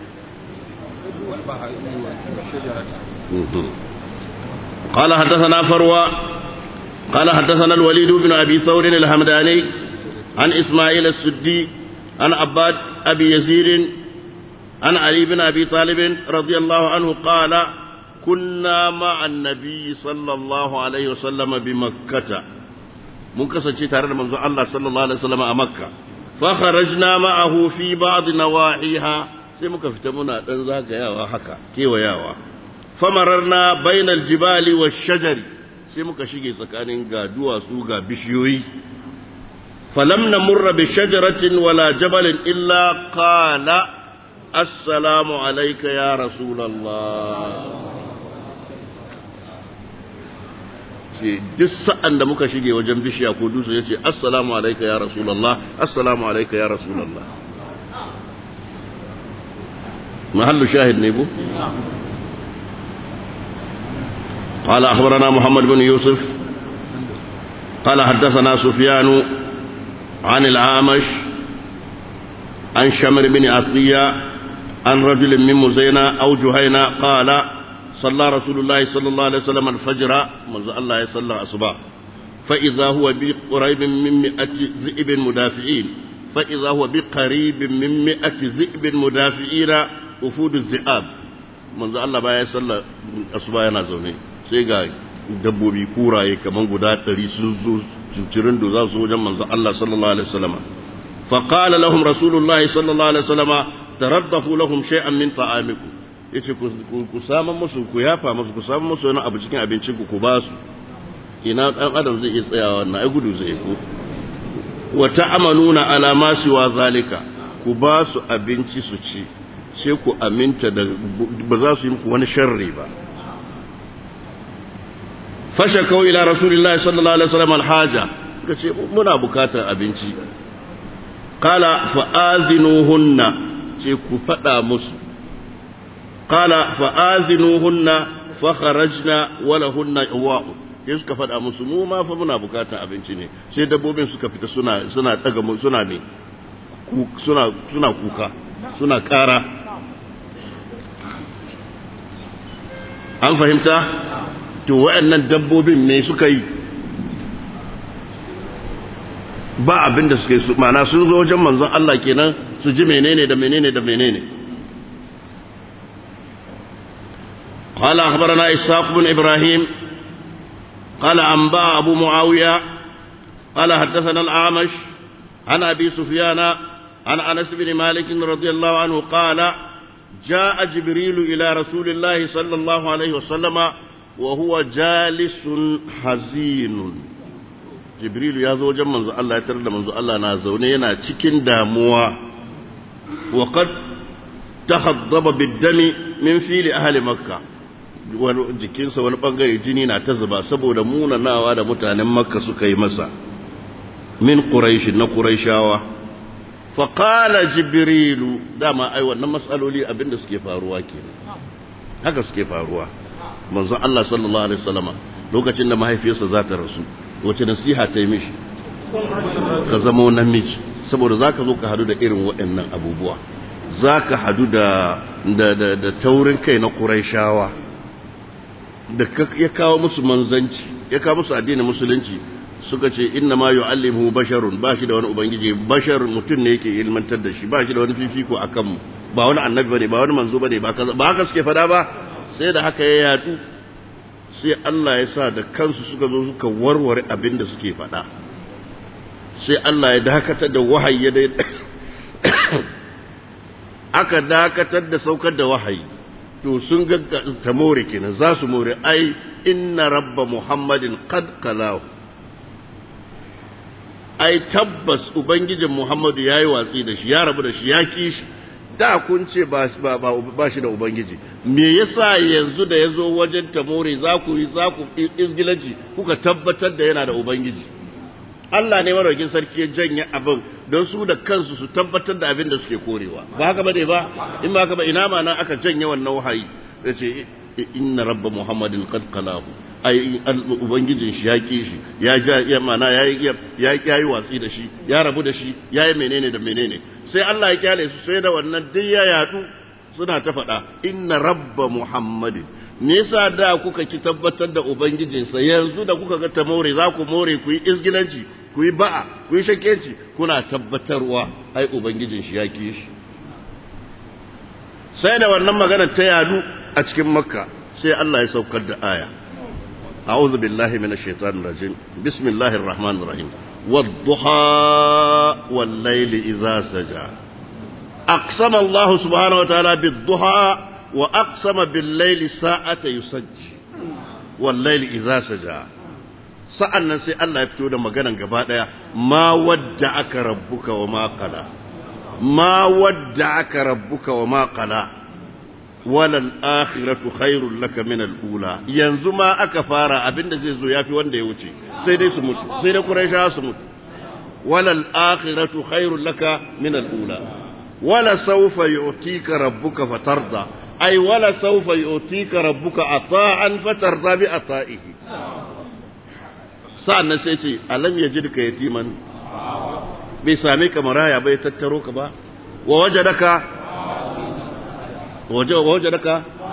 قال حدثنا فروى قال حدثنا الوليد بن أبي ثور الهمداني عن إسماعيل السدي عن عباد أبي يزيد عن علي بن أبي طالب رضي الله عنه قال كنا مع النبي صلى الله عليه وسلم بمكة mun kasance tare da manzon Allah sallallahu alaihi wasallam a Makka fa kharajna ma'ahu fi ba'd nawahiha sai muka fita muna dan zagayawa haka kewayawa famararna bainal jibali wa shajari sai muka shige tsakanin ga duwatsu ga bishiyoyi falam namurra bi shajaratin wala jabalin illa qala assalamu alayka ya rasulullah ce duk sa'an da muka shige wajen bishiya ko dutse ya ce assalamu alaika ya rasulallah assalamu alaika ya rasulallah mahallu shahid ne ko قال أخبرنا محمد بن يوسف قال حدثنا سفيان عن العامش عن شمر بن عطية عن رجل من مزينة أو جهينة قال صلى رسول الله صلى الله عليه وسلم الفجر منذ الله يصلى أصبع فإذا هو بقريب من مئة ذئب مدافعين فإذا هو بقريب من مئة ذئب مدافعين وفود الذئاب منذ الله بقى يصلى أصبع ينازوني سيقى dabbobi kuraye kaman guda ɗari sun zo cincirin da za su wajen manzo Allah sallallahu alaihi wasallam fa qala lahum rasulullahi sallallahu alaihi wasallam taraddafu lahum shay'an min ta'amikum yace ku saman musu ku yafa musu ku saman musu wani abu cikin abincin ku ku ba su ina dan adam zai iya tsayawa na ai gudu zai ko wa ta'amaluna ala ma siwa zalika ku ba su abinci su ci sai ku aminta da ba za su yi muku wani sharri ba fashakau ila rasulillahi sallallahu alaihi wasallam alhaja kace muna bukatar abinci qala fa'azinuhunna ce ku fada musu qala fa'azinuhunna fa kharajna wa lahunna iwa'u sai suka fada musu mu ma fa muna bukatar abinci ne sai dabbobin suka fita suna suna daga suna ne suna suna kuka suna kara an fahimta to waɗannan dabbobin me suka yi ba abin da suka yi mana sun zo wajen manzon Allah kenan su ji menene da menene da menene قال أخبرنا إسحاق بن إبراهيم قال أنباء أبو معاوية قال حدثنا الأعمش عن أبي سفيان عن أنس بن مالك رضي الله عنه قال جاء جبريل إلى رسول الله صلى الله عليه وسلم وهو جالس حزين jibrilu ya zo wajen manzo Allah ya tarar da manzo Allah na zaune yana cikin damuwa wa qad tahaddaba bid-dami min fili ahli makka wani jikinsa wani bangare jini na ta zuba saboda munanawa da mutanen makka suka yi masa min quraish na quraishawa fa qala jibrilu dama ai wannan masaloli abinda suke faruwa kenan haka suke faruwa manzon Allah sallallahu alaihi wasallama lokacin da mahaifiyarsa za ta rasu wace nasiha ta yi mishi ka zama namiji saboda zaka zo ka hadu da irin waɗannan abubuwa zaka hadu da da da, da taurin kai na Qurayshawa da ya kawo musu manzanci ya kawo musu addinin musulunci suka ce inna ma yu'allimuhu basharun ba shi da wani ubangiji basharun mutum ne yake ilmantar da shi ba shi da wani fifiko akan mu ba wani annabi bane ba wani manzo bane ba ba haka suke fada ba sai da haka ya yadu sai Allah ya sa da kansu suka zo suka warware abin da suke faɗa sai Allah ya dakatar da wahayi ya dai aka dakatar da saukar da wahayi to sun ga ta more kenan za su more ai inna rabba muhammadin qad qalahu ai tabbas ubangijin muhammadu yayi watsi da shi ya rabu da shi ya kishi da kun ce ba shi da Ubangiji, me yasa yanzu da ya zo wajen tamori za ku yi za ku izgilanci kuka tabbatar da yana da Ubangiji. Allah ne maraukin sarki ya janye abin don su da kansu su tabbatar da abin da suke korewa. Ba haka ba ne ba, in ba haka ba ina ma nan aka janye wannan wahayi. Ya ce, inna rabba Muhammadin qad qalahu ai ubangijin shi ya ki shi ya ja ya mana ya ya ya yi watsi da shi ya rabu da shi ya yi menene da menene sai Allah ya kyale su sai da wannan duk ya yadu suna ta faɗa inna rabba muhammadin me yasa da kuka ki tabbatar da ubangijinsa yanzu da kuka ga ta more za ku more ku yi izgilanci ku yi ba'a ku yi shakenci kuna tabbatarwa ai ubangijin shi ya ki shi sai da wannan magana ta yadu a cikin makka sai Allah ya saukar da aya أعوذ بالله من الشيطان الرجيم بسم الله الرحمن الرحيم والضحى والليل إذا سجى aqsama Allah subhanahu wa ta'ala bid-duha wa aqsama bil-layli sa'ata yusajji wal-layli idza saja sa'annan sai Allah ya fito da maganan gaba daya ma wadda aka rabbuka wa ma qala ma wadda aka rabbuka wa ma qala walal akhiratu khairul laka min al-ula yanzu ma aka fara abinda zai zo yafi wanda ya wuce sai dai su mutu sai dai quraisha su mutu walal akhiratu khairul laka min al-ula wala sawfa yu'tika rabbuka fatarda ay wala sawfa yu'tika rabbuka ata'an fatarda bi ata'ihi sa'annan sai ce alam yajidka yatiman bai same ka maraya bai tattaro ka ba wa wajadaka ووجدك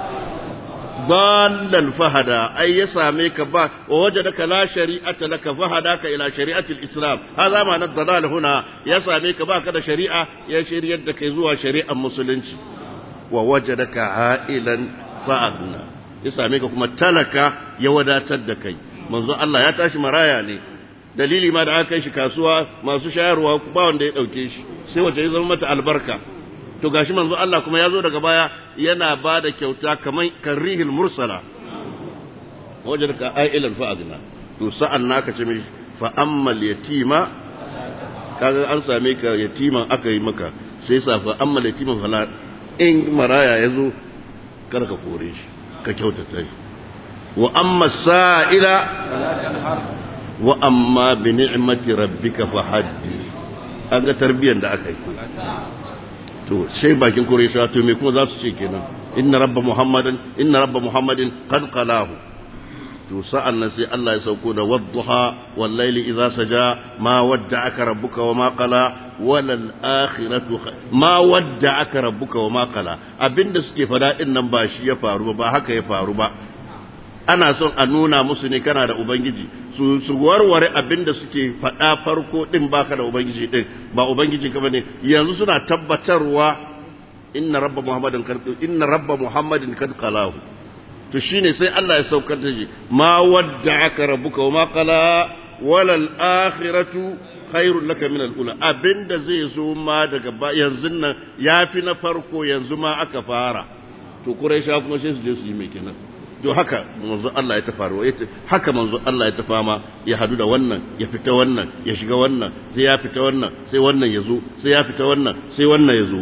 ضالا فهدا أي يساميك با ووجدك لا شريعة لك فهداك إلى شريعة الإسلام هذا معنى الضلال هنا يساميك با كذا شريعة يا شريعة كيزوها شريعة مسلمة ووجدك عائلا فأغنى يساميك كما تلك يودا تدكي منذ الله يتاش مرايا لي dalili ma da aka kai shi kasuwa masu shayarwa ba wanda ya dauke shi sai wace ya zama mata albarka to gashi manzo Allah kuma ya zo daga baya yana ba da kyauta kamar karrihil mursala wajen ka ailan fa'azina to sa'an naka ce mai fa'ammal yatima kaga an same ka yatiman aka yi maka sai sa fa'ammal yatiman fala in maraya ya zo kar ka kore shi ka kyautata shi wa amma sa'ila wa amma bi ni'mati rabbika fa haddi an ga tarbiyyar da aka yi to sai bakin Qurayshawa to me kuma za su ce kenan inna rabba muhammadan inna rabba muhammadin qad qalahu to sa'an nan sai Allah ya sauko da wadduha wal layli idza saja ma wadda'aka rabbuka wa ma qala walal akhiratu ma wadda'aka rabbuka wa ma qala abinda suke fada din nan ba shi ya faru ba haka ya faru ba ana son a nuna musu ne kana da ubangiji su su warware abinda suke faɗa farko din baka da ubangiji din ba ubangiji ka bane yanzu suna tabbatarwa inna rabba muhammadin kad inna rabba muhammadin kad qalahu to shine sai Allah ya saukar da shi ma wadda'aka rabbuka wa ma qala walal akhiratu khairul laka min al-ula abinda zai zo ma daga yanzu nan yafi na farko yanzu ma aka fara to quraisha kuma sai su je su yi mai kenan to haka manzo Allah ya tafaru haka manzo Allah ya tafama ya hadu da wannan ya fita wannan ya shiga wannan sai ya fita wannan sai wannan ya zo sai ya fita wannan sai wannan ya zo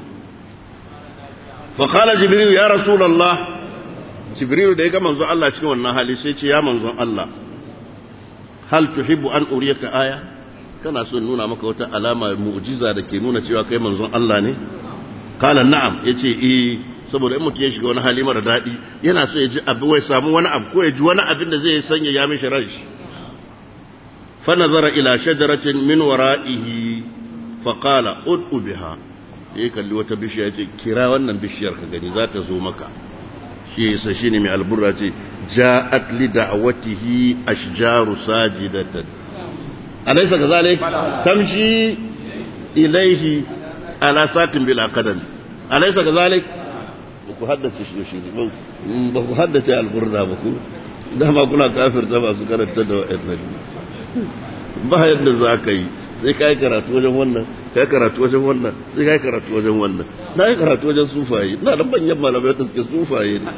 fa qala jibril ya rasulullah jibril da ya ga manzo Allah cikin wannan hali sai ce ya manzo Allah hal tuhibbu an uriyaka aya kana so nuna maka wata alama mu'jiza da ke nuna cewa kai manzon Allah ne qala na'am yace eh saboda in mutum ya shiga wani hali mara daɗi yana so ya ji abu wai samu wani abu ko ya ji wani abin da zai sanya ya mishi ran shi fa nazara ila shajaratin min wara'ihi fa qala ud'u biha yayi kalli wata bishiya ce kira wannan bishiyar ka gani za ta zo maka shi yasa shine mai alburra ce ja'at li da'watihi ashjaru sajidatan alaysa kazalik tamshi ilayhi ala satin bila qadam alaysa kazalik ba ku haddace shi shi ba ku haddace alburda ba ku dama kuna kafirta masu karanta da wa'annan ba yadda za ka yi sai ka yi karatu wajen wannan ka yi karatu wajen wannan sai ka yi karatu wajen wannan na yi karatu wajen sufaye na da banyan malamai da suke sufaye ne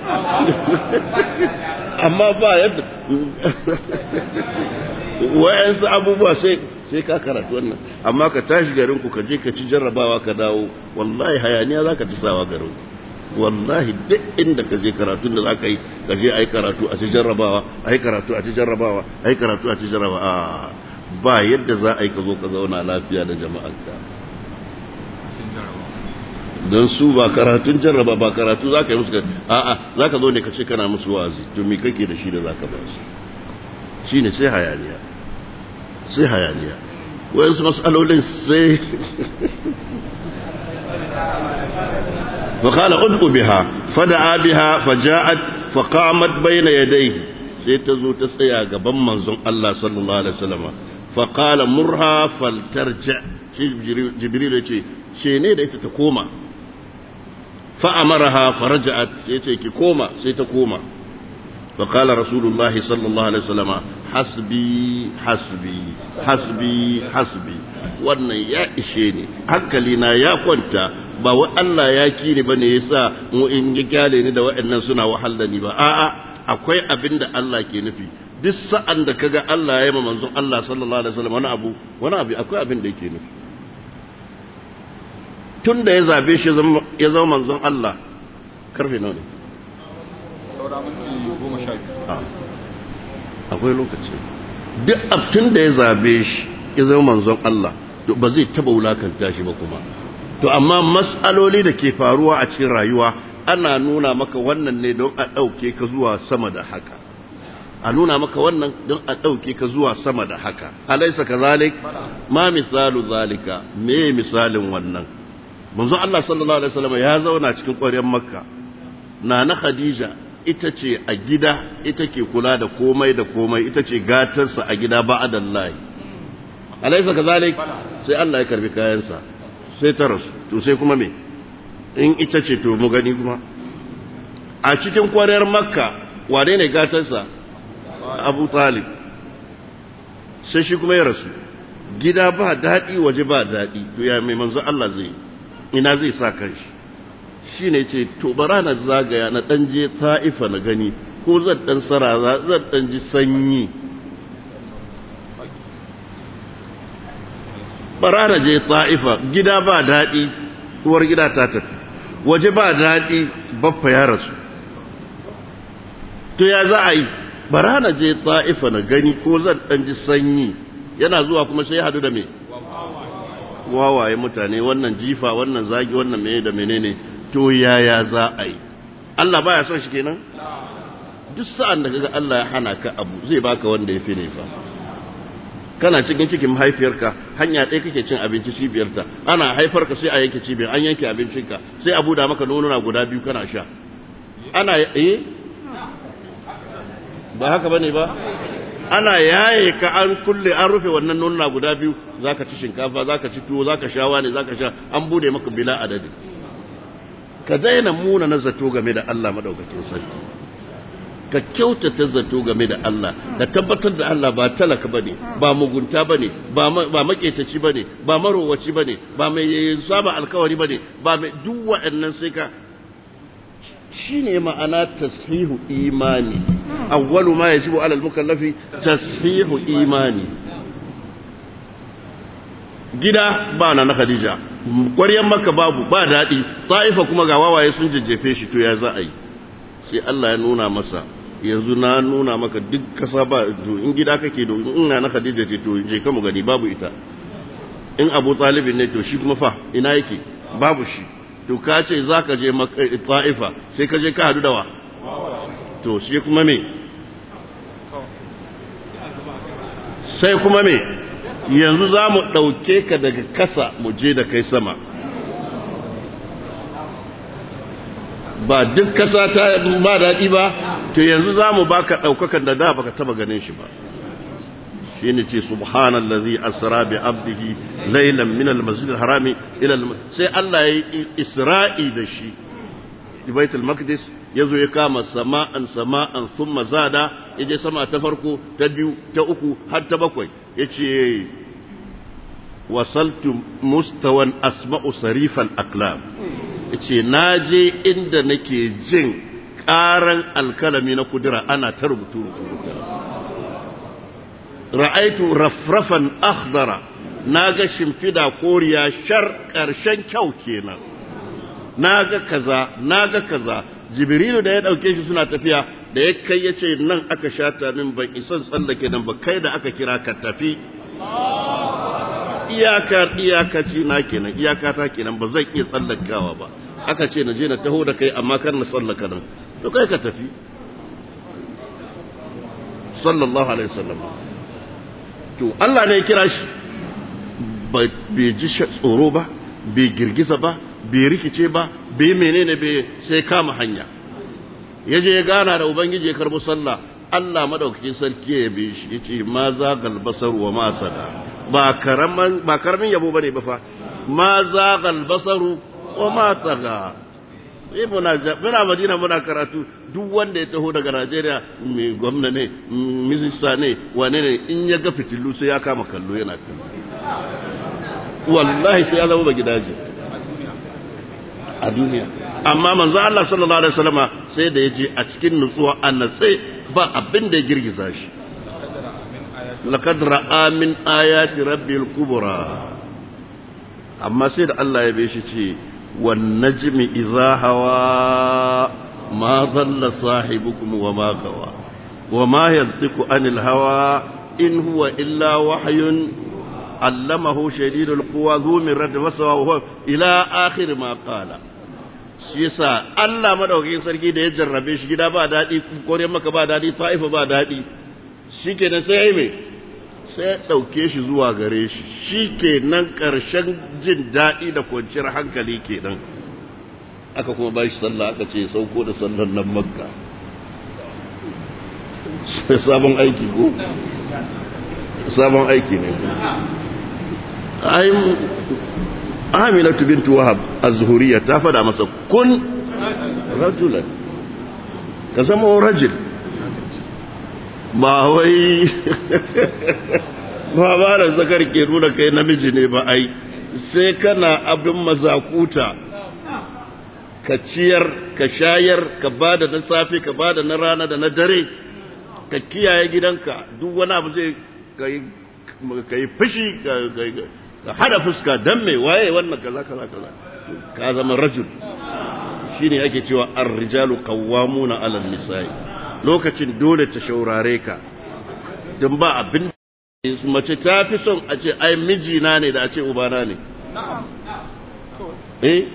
amma ba yadda wa'yansu abubuwa sai sai ka karatu wannan amma ka tashi garin ku ka je ka ci jarrabawa ka dawo wallahi hayaniya za ka ci sawa garin ku wallahi duk inda ka je karatun da za ka yi ka je a yi karatu a ci jarrabawa a yi karatu a ci jarrabawa a yi karatu a ci jarrabawa ba yadda za a yi ka zo ka zauna lafiya da jama'arka don su ba karatun jarraba ba karatu za ka yi musu a'a za ka zo ne ka ce kana musu wazi to me kake da shi da za ka ba su shi ne sai hayaniya sai hayaniya wayansu matsalolin sai فقال ادعو بها فدعا بها فجاءت فقامت بين يديه sai ta zo ta tsaya gaban manzon Allah sallallahu alaihi wasallam fa qala murha faltarja shi jibril ya ce ce ne da ita ta koma fa amaraha faraja'at sai ce ki koma sai ta koma fa qala rasulullahi sallallahu alaihi wasallam hasbi hasbi hasbi hasbi wannan ya ishe ni hankali na ya kwanta ba wa Allah ya ki ni bane yasa mu in ya kyale ni da waɗannan suna wahal da ni ba a'a akwai abin da Allah ke nufi duk sa'an da kaga Allah ya yi manzon Allah sallallahu alaihi wasallam wani abu wani abu akwai abin da yake nufi tun da ya zabe shi ya zama manzon Allah karfe nawa ne saura minti goma sha biyu akwai lokaci duk abtun da ya zabe shi ya zama manzon Allah ba zai taba wulakanta shi ba kuma to amma mas'aloli da ke faruwa a cikin rayuwa ana nuna maka wannan ne don a ɗauke ka zuwa sama da haka a nuna maka wannan don a ɗauke ka zuwa sama da haka alaisa ka zalik ma misalu zalika me misalin wannan manzo Allah sallallahu alaihi wasallam ya zauna cikin ƙwaryar makka na na khadija ita ce a gida ita ke kula da komai da komai ita ce gatarsa a gida ba'adallahi alaisa ka zalik sai Allah ya karbi kayansa sai ta rasu to sai kuma me in ita ce to mu gani kuma a cikin kwarar makka wane ne gatarsa abu talib sai shi kuma ya rasu gida ba daɗi waje ba daɗi to ya mai manzo Allah zai ina zai sa kanshi shi ne ce to bara na zagaya na ɗan je ta'ifa na gani ko zan ɗan sara zan ɗan ji sanyi bara na je ta'ifa gida ba daɗi uwar gida ta tafi waje ba daɗi baffa ya rasu to ya za a yi bara na je ta'ifa na gani ko zan ɗan ji sanyi yana zuwa kuma sai hadu da me wawaye mutane wannan jifa wannan zagi wannan mene da menene to yaya za a yi Allah baya son shi kenan duk sa'an da kaga Allah ya hana ka abu zai baka wanda ya fi ne fa kana cikin cikin mahaifiyarka hanya ɗaya kake cin abinci cibiyarta ana haifarka sai a yanke cibiyar an yanke abincinka sai a buda maka nonuna guda biyu kana sha ana eh ba haka bane ba ana yaye ka an kulle an rufe wannan nonuna guda biyu zaka ci shinkafa zaka ci tuwo zaka sha wani zaka sha an bude maka bila adadi ka daina muna na zato game da Allah madaukakin sarki ka kyautata zato game da Allah da tabbatar da Allah ba talaka bane ba mugunta bane ba ba maketaci bane ba marowaci bane ba mai saba alkawari bane ba mai duk waɗannan sai ka shine ma'ana tashihu imani awwalu ma yajibu ala al-mukallafi tashihu imani gida ba na na Khadija ƙwaryan maka babu ba daɗi ta'ifa kuma ga wawaye sun jajjefe shi to ya za a yi sai Allah ya nuna masa yanzu na nuna maka duk kasa ba to in gida kake do in na na Khadija ce to je ka mu gani babu ita in Abu Talib ne to shi kuma fa ina yake babu shi to ka ce zaka je ta'ifa sai ka je ka hadu da wa to shi kuma me sai kuma me yanzu za mu ɗauke ka daga kasa mu je da kai sama ba duk kasa ta ba daɗi ba to yanzu za mu baka ɗaukakan da da baka taba ganin shi ba shi ne ce subhanallazi asra bi abdihi laylan min al-masjid al-harami ila sai Allah ya yi isra'i da shi baitul maqdis yazo ya kama sama'an sama'an thumma zada yaje sama ta farko ta biyu ta uku har ta bakwai yace wasaltu mustawan asma'u sarifal aqlam yace naje inda nake jin karan alkalami na kudura ana ta rubutu ra'aitu rafrafan akhdara naga shimfida koriya shar karshen kyau kenan naga kaza naga kaza jibrilu da ya dauke shi suna tafiya da ya kai yace nan aka shata min ban isan tsallake nan ba kai da aka kira ka tafi iyaka iyakaci na kenan iyaka ta kenan ba zan iya tsallakawa ba aka ce na je na taho da kai amma kar na tsallaka nan to kai ka tafi sallallahu alaihi wasallam to Allah ne ya kira shi bai ji tsoro ba bai girgiza ba bai rikice ba bai menene bai sai kama hanya ya je ya gana da ubangiji ya karbo sallah Allah madaukakin sarki ya bi shi yace ma zagal basar wa ma sada ba karaman ba karamin yabo bane ba fa ma zagal basaru wa ma taga eh muna muna Madina muna karatu duk wanda ya taho daga Najeriya mai gwamna ne minista ne wane ne in ya ga fitilu sai ya kama kallo yana kallo wallahi sai ya zama ba gidaje a duniya amma manzo Allah sallallahu alaihi wasallama sai da yaje a cikin nutsuwa annatse ba abin da ya girgiza shi laqad ra'a min ayati rabbil kubra amma sai da Allah ya bai shi ce wan najmi idha hawa ma dhalla sahibukum wa ma gawa wa ma yantiqu anil hawa in huwa illa wahyun allamahu shadidul quwa dhu mirrat wasawa huwa ila akhir ma qala shi yasa Allah madaukakin sarki da ya jarrabe shi gida ba dadi kore maka ba dadi ta'ifa ba dadi shikenan sai ai me sai ya ɗauke shi zuwa gare shi shi ke nan ƙarshen jin daɗi da kwanciyar hankali kenan aka kuma ba shi sallah aka ce sauko da sallar nan makka sabon aiki ko sabon aiki ne ai aminatu bintu wahab az-zuhuriyya ta fada masa kun rajulan ka zama rajul ba wai ba ba da zakar ke nuna kai namiji ne ba ai sai kana abin mazakuta ka ciyar ka shayar ka bada na safe ka bada na rana da na dare ka kiyaye gidanka duk wani abu zai ka yi fushi ka hada fuska dan mai waye wannan kaza kaza kaza ka zama rajul shine ake cewa ar-rijalu qawwamuna 'ala an-nisa'i lokacin dole ta shaurare ka don ba abin mace ta fi son a ce ai mijina ne da a ce ubana ne eh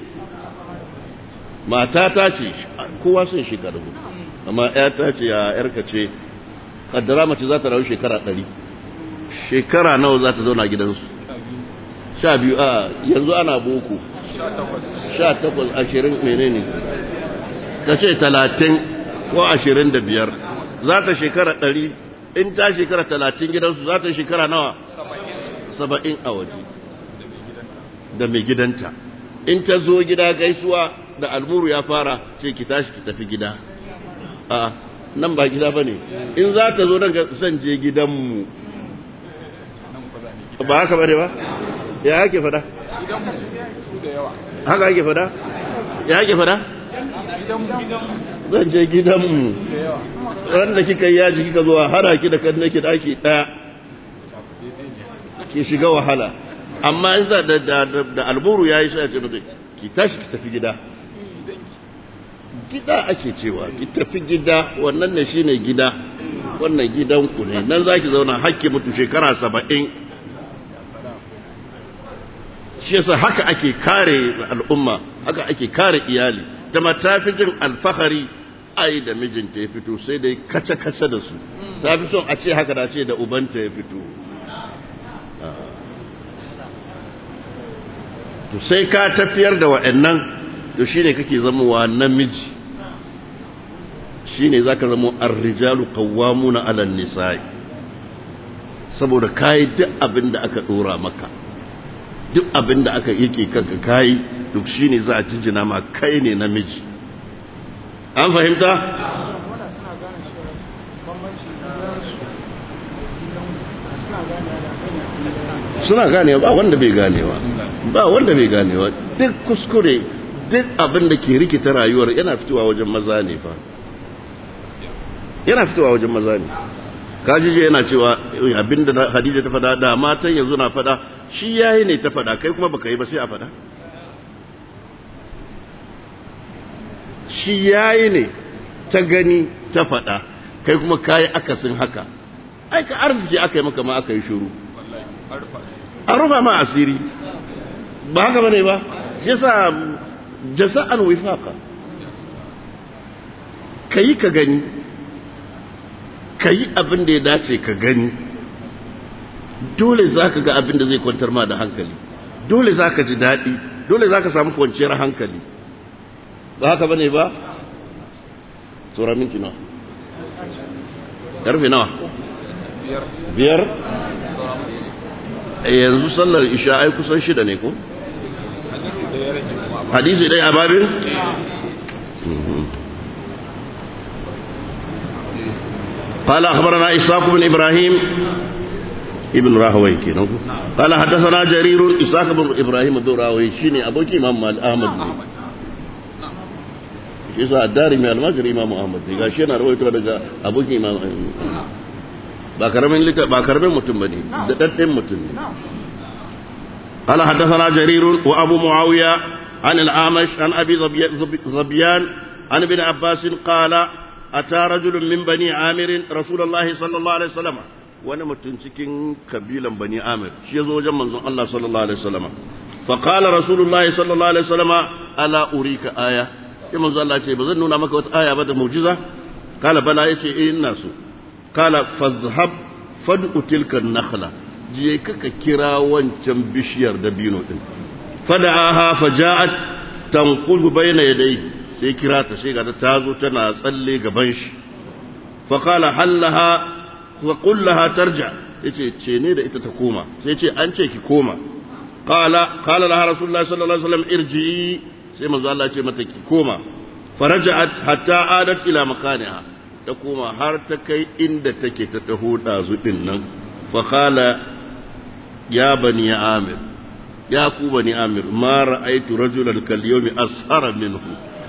mata ta ce kowa sun shekaru amma ya ta ce ya yarka ce kaddara mace za ta rayu shekara ɗari shekara nawa za ta zauna gidansu sha biyu a yanzu ana boko sha takwas ashirin menene ka ce talatin ko ashirin da biyar za ta shekara ɗari in ta shekara talatin gidansu za ta shekara nawa saba'in a waje da mai gidanta in ta zo gida gaisuwa da almuru ya fara ce ki tashi ki tafi gida a nan ba gida ba ne in za ta zo nan zan je gidanmu ba haka ba ne ba ya ake fada haka ake fada ya ake fada zan je gidanmu wanda kika yi yaji kika zuwa hana ki da kan nake daki daya ki shiga wahala amma in za da da alburu yayi sai a ce mata ki tashi ki tafi gida gida ake cewa ki tafi gida wannan ne shine gida wannan gidanku ne nan zaki zauna hakki mutu shekara saba'in shi yasa haka ake kare al'umma haka ake kare iyali da mata fi jin alfahari ai da mijinta ya fito sai dai kace-kace da su ta fi son a ce haka da ce da ubanta ya fito to sai ka tafiyar da waɗannan to shine kake zama wa namiji shine zaka zama ar-rijalu qawwamuna 'ala an-nisa'i saboda kai duk abin da aka dora maka duk abin da aka yake kanka kai duk shine za a jinjina ma kai ne namiji an fahimta suna ganewa ba wanda bai ganewa ba wanda bai ganewa duk kuskure duk abin da ke rikita rayuwar yana fitowa wajen maza ne fa yana fitowa wajen maza ne kajije yana cewa abinda hadija ta fada da matan yanzu na fada shi yayi ne ta fada kai kuma baka yi ba sai a fada shi yayi ne ta gani ta fada kai kuma kayi akasin haka ai ka arziki aka yi maka ma aka yi shuru an rufa ma asiri ba haka bane ba yasa jasa'an wifaqa kayi ka gani kayi abin da ya dace ka gani dole zaka ga abin da zai kwantar ma da hankali dole zaka ji daɗi dole zaka samu kwanciyar hankali ba haka bane ba tsora minti nawa karfe nawa biyar yanzu sallar isha ai kusan shida ne ko hadisi dai a babin قال أخبرنا إسحاق بن إبراهيم ابن راهوي كنا قال حدثنا جرير إسحاق بن إبراهيم بن راهوي شيني أبوكي إمام أحمد shi yasa addari mai almajiri imamu ahmad ne gashi yana rawaito daga abokin imamu ba karamin lita ba karamin mutum bane da dadden mutum ne قال حدثنا جرير وابو معاويه عن الاعمش عن ابي ظبيان عن ابن عباس قال اتى رجل من بني عامر رسول الله صلى الله عليه وسلم wani mutum cikin kabilan bani amir shi ya zo wajen manzon Allah sallallahu alaihi wasallama fa qala rasulullahi sallallahu alaihi wasallama ala urika aya sai manzon Allah ce ba zan nuna maka wata aya ba da mu'jiza kala bala yace eh ina so kala fazhab fad'u tilka nakhla je kaka kira wancan bishiyar dabino din fada'aha faja'at tanqulu bayna yadayhi sai kira ta sai ga ta zo tana tsalle gaban shi fa qala hallaha wa qul laha tarja yace ce ne da ita ta koma sai ce an ce ki koma qala qala laha rasulullahi sallallahu alaihi wasallam irji'i sai manzo Allah ce mata ki koma faraja'at hatta adat ila makaniha ta koma har ta kai inda take ta taho dazu din nan fa qala ya bani amir ya ku bani amir ma ra'aytu rajulan kal yawmi ashara minhu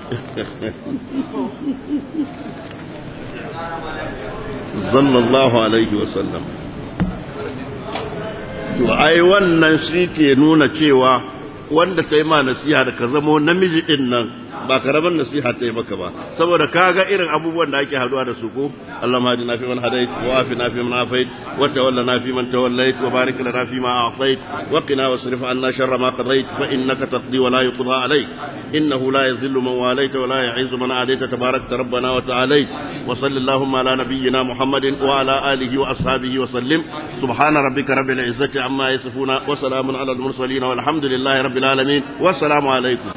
sallallahu alaihi wasallam to ai wannan shi ke nuna cewa wanda ta yi ma nasiha da ka zamo namiji din nan ba karaman nasiha ta yi maka ba saboda ka ga irin abubuwan da ake haduwa da su ko Allah ma na fi man hadait wa afi na fi man afait wa tawalla na fi man tawallait wa barik lana fi ma a'tait wa qina wasrif anna sharra ma qadait fa innaka taqdi wa la yuqda alayk innahu la yadhillu man walayta wa la yu'izzu man adayta tabarakta rabbana wa ta'alayt wa sallallahu ala nabiyyina muhammadin wa ala alihi wa ashabihi wa sallim subhana rabbika rabbil izzati amma yasifuna wa salamun ala al mursalin walhamdulillahi rabbil alamin wa assalamu alaykum